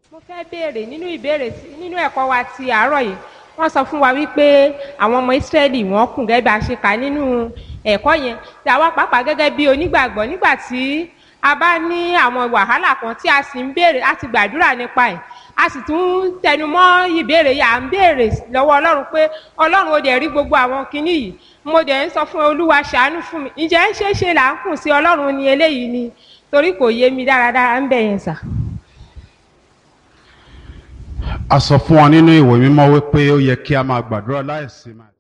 mo fẹ́ béèrè nínú ìbéèrè tí- nínú ẹ̀kọ́ wa ti àárọ̀ yìí wọ́n sọ fún wa wípé àwọn ọmọ ìsírẹ́lì wọ́n kùn gẹ́gẹ́ bí a ṣe kà nínú ẹ̀kọ́ yẹn tí àwa pàápàá gẹ́gẹ́ bí onígbàgbọ́ nígbà tí a bá ní àwọn wàhálà kan tí a sì ń béèrè a ti gbàdúrà nípa ẹ̀ a sì tún ń tẹnumọ́ ìbéèrè yìí à ń béèrè lọ́wọ́ ọlọ́run pé ọlọ́run ó dẹ̀ rí gbogbo àwọn kinní yìí mo dẹ̀ ń sọ fún olúwa ṣàánú fún mi ǹjẹ́ ń ṣeé ṣe là ń kùn sí ọlọ́run ní eléyìí ni torí kò yé mi dáradára ń bẹ̀ yẹn sà. a sọ fún wa nínú ìwé mímọ́ wípé ó yẹ kí a máa gbàdúrà láìsinmi.